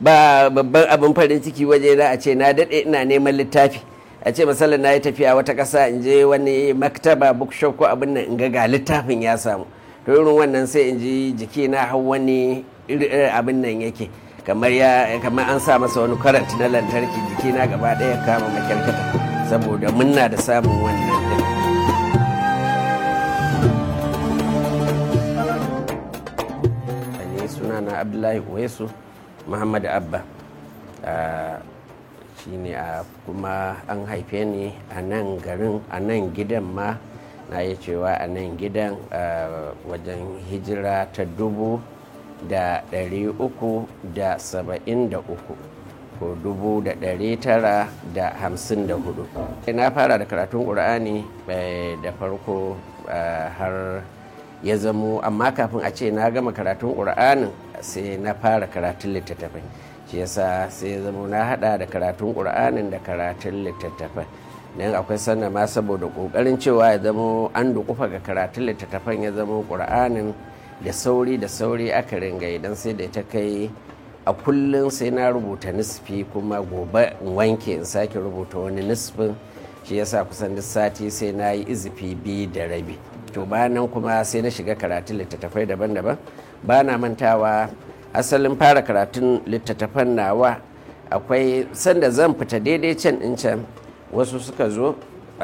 ba babban abin farin ciki waje na a ce na daɗe ina neman littafi a ce misalin na yi tafiya wata ƙasa in je wani maktaba bookshop ko abin nan in ga ga littafin ya samu to irin wannan sai in ji jiki na hau wani irin abin nan yake kamar ya kamar an sa masa wani karant na lantarki jiki na gaba ɗaya kama makyarkata saboda munna da samun wannan din sunana abdullahi uwesu muhammad abba shi ne a kuma an haife ni a nan garin a nan gidan ma na yi cewa a nan gidan wajen hijira ta dubu da ɗari uku da saba'in da uku ko dubu da ɗari tara da hamsin da hudu na fara da karatun ƙur'ani da farko har ya zamo amma kafin a ce na gama karatun ƙur'anin sai na fara karatun littattafai shi yasa sai ya zamo na hada da karatun ƙur'anin da karatun littattafai don akwai sannan ma saboda ƙoƙarin cewa ya zamo an dukufa ga karatun littattafan ya zamo ƙur'anin da sauri da sauri aka ringa idan sai da ta kai a kullum sai na rubuta nisfi kuma gobe in wanke in sake rubuta wani nisfin shi yasa kusan duk sati sai na yi izifi biyu da rabi to bayan kuma sai na shiga karatun littattafai daban-daban ba na mantawa asalin fara karatun littattafan nawa akwai sanda zan fita daidai can in can wasu suka zo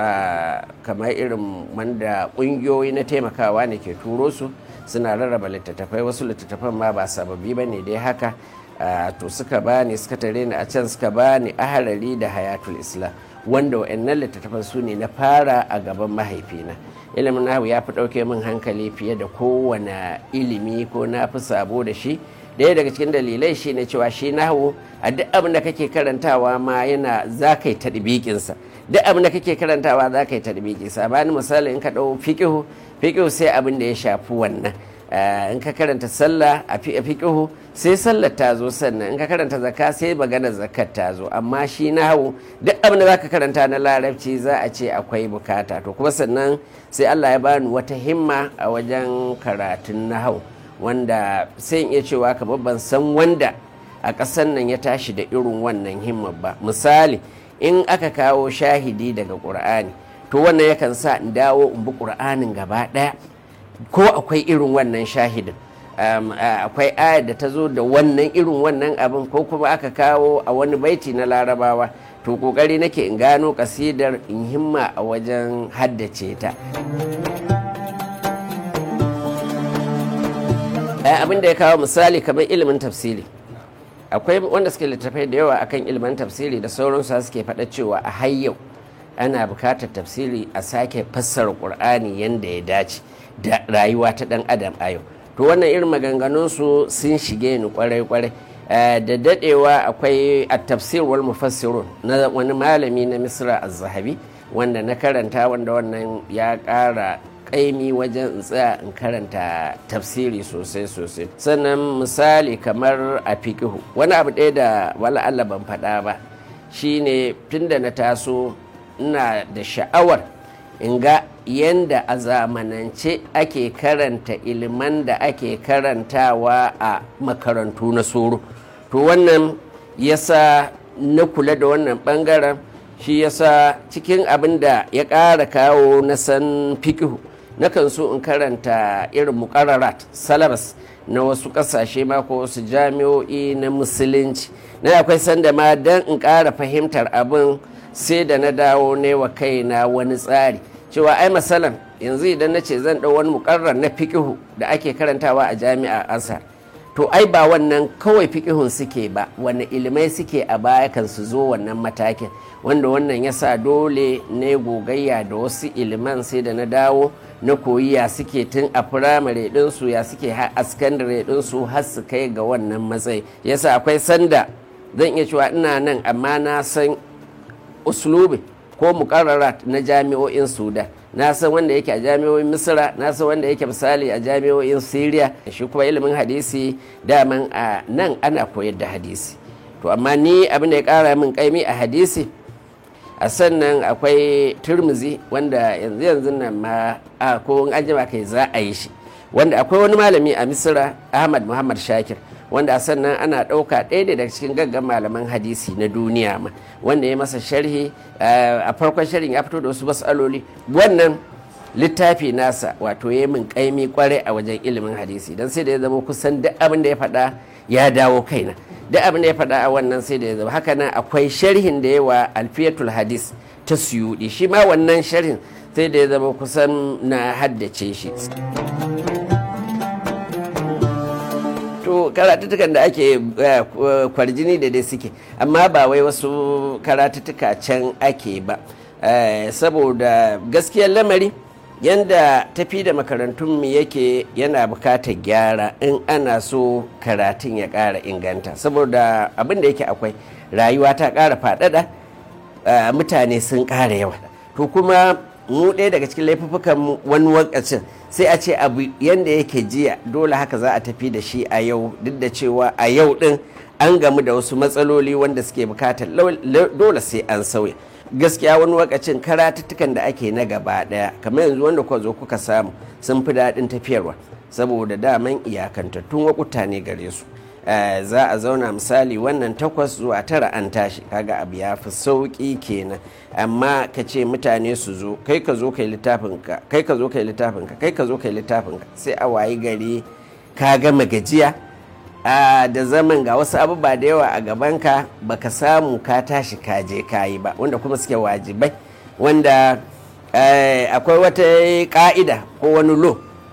kamar irin wanda ƙungiyoyi na taimakawa ne ke turo su suna rarraba littattafai wasu littattafan ma ba sababbi ba ne dai haka to suka bani suka tare ni a can suka bani aharari da hayatul islam wanda wa'annan littattafan su ne na fara a gaban mahaifina ilimin nahu ya fi ɗauke min hankali fiye da kowane ilimi ko na fi sabo da shi ɗaya daga cikin dalilai shi ne cewa shi nahu a duk abin da kake karantawa ma yana za ka yi taɗibikinsa duk abin da kake karantawa za ka yi taɗibikinsa bani misali in ka ɗau fiƙihu fiƙihu sai abin da ya shafi wannan in ka karanta sallah a fiƙihu sai sallar ta zo sannan in ka karanta zakka sai maganar zakat ta zo amma shi na hau duk abin da za ka karanta na larabci za a ce akwai bukata to kuma sannan sai allah ya bani wata himma a wajen karatun na hau wanda sai in iya cewa kamar ban san wanda a ƙasar nan ya tashi da irin wannan himma ba misali in aka kawo shahidi daga ƙur'ani to wannan yakan sa in dawo in bi ƙur'anin gaba ɗaya ko akwai irin wannan shahidin akwai ayar da ta zo da wannan irin wannan abin ko kuma aka kawo a wani baiti na larabawa to kokari nake in gano kasidar in himma a wajen haddace ta abin da ya kawo misali kamar ilimin tafsiri akwai wanda suke littattafai da yawa akan ilimin tafsiri da sauransu suke faɗa cewa a hayyau ana bukatar tafsiri a sake fassara ƙur'ani yadda ya dace da rayuwa ta ɗan adam a yau to wannan irin maganganunsu sun shige ni kwarai-kwarai da dadewa akwai a tafsir wal mufassirun na wani malami na misra az-zahabi wanda na karanta wanda wannan ya ƙara kaimi wajen tsaya in karanta tafsiri sosai sosai sannan misali kamar a fikihu wani abu ɗaya da wala Allah ban faɗa ba shine tunda na taso ina da sha'awar in ga yanda a zamanance ake karanta iliman da ake karantawa a makarantu na soro to wannan yasa na kula da wannan bangaren shi yasa cikin abin da ya ƙara kawo na san fikihu nakan so in karanta irin muƙararat salabas na wasu ƙasashe ma ko wasu jami'o'i na musulunci na akwai sanda ma don in ƙara fahimtar abin sai da na dawo ne wa kaina wani tsari cewa ai masalan yanzu idan na ce zan ɗau wani mukarrar na fikihu da ake karantawa a jami'a asar to ai ba wannan kawai fikihun suke ba wani ilimai suke a baya kan su zo wannan matakin wanda wannan ya sa dole ne gogayya da wasu iliman sai da na dawo na koyi ya suke tun a firamare ɗinsu ya suke a sakandare ɗinsu har su kai ga wannan matsayi yasa akwai sanda zan iya cewa ina nan amma na san uslubi ko mukarrarat na jami'o'in sudan na san wanda yake a jami'o'in misira na san wanda yake misali a jami'o'in syria shi kuma ilimin hadisi daman a nan ana koyar da hadisi to amma ni abin da ya kara min kaimi a hadisi a sannan akwai turmuzi wanda yanzu yanzu nan ma a ko an jima kai za a yi shi wanda akwai wani malami a misira ahmad muhammad shakir wanda sannan ana ɗauka ɗaya daga cikin gaggan malaman hadisi na duniya ma wanda ya masa sharhi a farkon sharhin ya fito da wasu matsaloli wannan littafi nasa wato ya min kaimi kwarai a wajen ilimin hadisi don sai da ya zama kusan duk abin da ya faɗa ya dawo kaina duk abin da ya faɗa a wannan sai da ya zama haka nan akwai sharhin da yawa alfiyatul hadis ta suyuɗi shi ma wannan sharhin sai da ya zama kusan na haddace shi to karatuttukan da ake kwarjini da dai suke amma ba wai wasu karatuttuka can ake ba saboda gaskiyar lamari yanda tafi da makarantunmu yake yana bukatar gyara in ana so karatun ya ƙara inganta saboda abin da yake akwai rayuwa ta ƙara faɗaɗa mutane sun ƙara yawa to kuma mu ɗaya daga cikin laifuffukan wani wakacin sai a ce abu yanda yake jiya dole haka za a tafi da shi a yau duk da cewa a yau ɗin an gamu da wasu matsaloli wanda suke bukatar dole sai an sauya gaskiya wani wakacin karatuttukan da ake na gaba daya kamar yanzu wanda kuka zo kuka samu sun fi daɗin tafiyarwa saboda daman iyakantattun wakuta ne gare su za a zauna misali wannan takwas zuwa tara an tashi kaga abu ya fi sauƙi kenan amma ka ce mutane su zo kai ka zo kai littafinka kai ka zo kai littafinka kai ka zo kai littafinka sai a wayi gari ka gama gajiya da zaman ga wasu abubuwa da yawa a gabanka baka samu ka tashi ka je kayi ba wanda kuma suke wajibai wanda akwai wata ka'ida ko wani law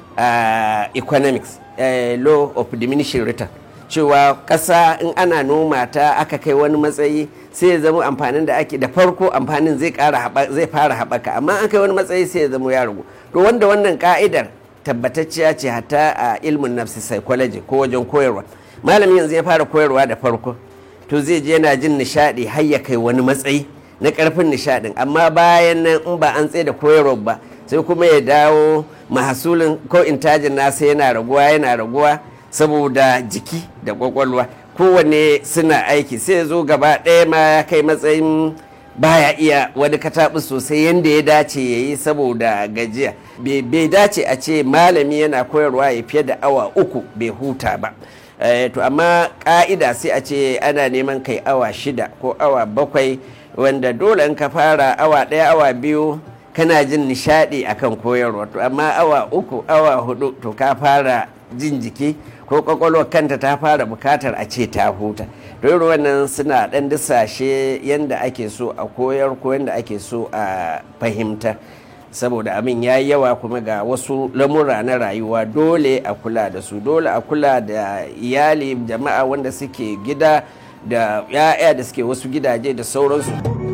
economics law of diminishing return cewa ƙasa in ana noma ta aka kai wani matsayi sai ya zama amfanin da ake da farko amfanin zai zai fara haɓaka amma an kai wani matsayi sai ya zama ya ragu to wanda wannan ka'idar tabbatacciya ce hatta a ilmin nafsi psychology ko wajen koyarwa malamin yanzu ya fara koyarwa da farko to zai je yana jin nishadi har ya kai wani matsayi na karfin nishadin amma bayan nan in ba an tsaye da koyarwa ba sai kuma ya dawo mahasulin ko intajin nasa yana raguwa yana raguwa saboda jiki da kwakwalwa kowanne suna aiki sai ya zo gaba ɗaya ma ya kai matsayin baya iya wani kataɓi sosai yadda ya dace ya yi saboda gajiya bai dace a ce malami yana koyarwa ya fiye da awa uku bai huta ba to amma ka'ida sai a ce ana neman kai awa shida ko awa bakwai wanda dole in ka fara awa ɗaya awa biyu kana jin nishaɗi akan koyarwa to amma awa uku awa hudu to ka fara jin jiki ko kwakwalwar kanta ta fara bukatar a ce ta huta don wannan suna ɗan disashe yadda ake so a koyar ko yadda ake so a fahimtar saboda abin ya yi yawa kuma ga wasu lamura na rayuwa dole a kula da su dole a kula da iyali jama'a wanda suke gida da ya'ya da suke wasu gidaje da sauransu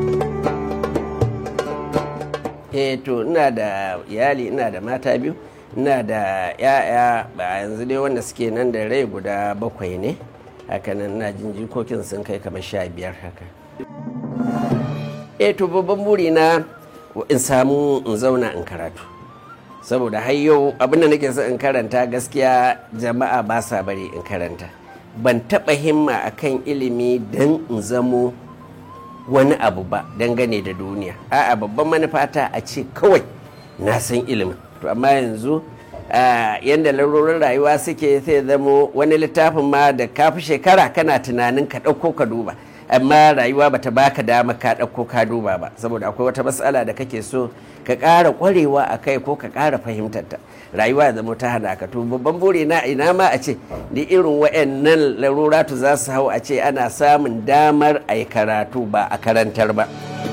eh to ina da iyali ina da mata biyu ina da ya'ya ba yanzu dai wanda suke nan da rai guda bakwai ne hakanan ina jin jikokin sun kai kamar sha biyar haka eh to babban buri na in samu in zauna in karatu saboda har yau abin da nake so in karanta gaskiya jama'a ba sa bari in karanta ban taɓa himma akan ilimi don in zamo wani abu ba dangane da duniya a'a babban manufata a ce kawai na san ilimin to amma yanzu yadda larurin rayuwa suke sai zamo wani littafin ma da kafi shekara kana tunanin ka ɗauko ka duba amma rayuwa bata baka dama ka ɗauko ka duba ba saboda akwai wata matsala da kake so ka ƙara ƙwarewa a kai ko ka ƙara fahimtarta rayuwa ya zama ta hana ka to babban buri na ina ma a ce da irin wa'annan laruratu za su hau a ce ana samun damar a yi karatu ba a karantar ba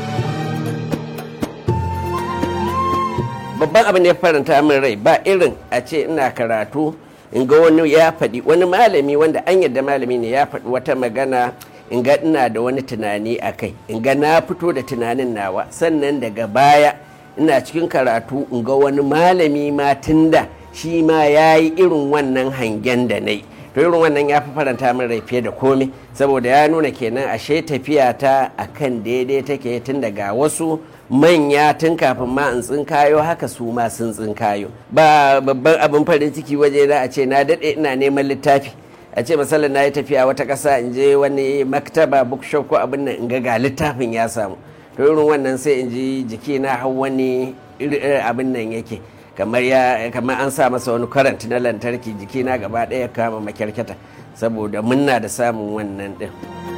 babban abin da ya faranta min rai ba irin a ce ina karatu in ga wani ya faɗi wani malami wanda an yadda malami ne ya faɗi wata magana in ga ina da wani tunani a kai in ga na fito da tunanin nawa sannan daga baya ina cikin karatu in ga wani malami ma tunda shi ma ya yi irin wannan hangen da na yi to irin wannan ya fi faranta min rai fiye da komai saboda ya nuna kenan ashe tafiya ta akan daidai take tun daga wasu manya tun kafin ma in tsinkayo haka su ma sun tsinkayo ba babban abin farin ciki waje na a ce na daɗe ina neman littafi a ce misalin na yi tafiya wata ƙasa in je wani maktaba bookshop ko abin nan in ga ga littafin ya samu to irin wannan sai in ji jiki na hau wani abin nan yake kamar ya kamar an sa masa wani karant na lantarki jiki na gaba ɗaya kama makyarkyata saboda muna da samun wannan din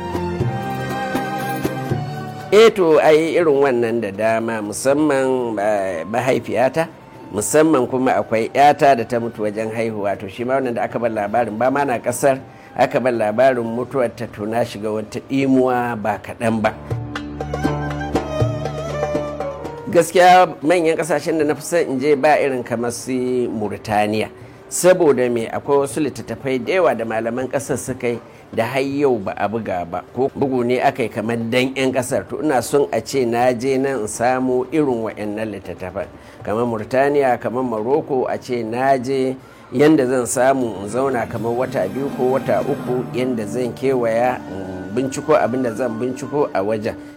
eto ai irin wannan da dama musamman mahaifiyata musamman kuma akwai yata da ta mutu wajen haihuwa to shi ma wannan da aka bar labarin ba ma na kasar aka bar labarin mutuwar ta tuna shiga wata ɗimuwa ba kaɗan ba gaskiya manyan kasashen da na fi son in je ba irin kamar su murtaniya saboda me akwai wasu littattafai da yawa da malaman ƙasar suka yi da har yau ba a buga ba ko bugu ne aka yi kamar dan 'yan kasar to ina son a ce na je nan in samu irin wa'annan littattafan kamar murtaniya kamar maroko a ce na je yanda zan samu in zauna kamar wata biyu ko wata uku yanda zan kewaya binciko abin da zan binciko a wajen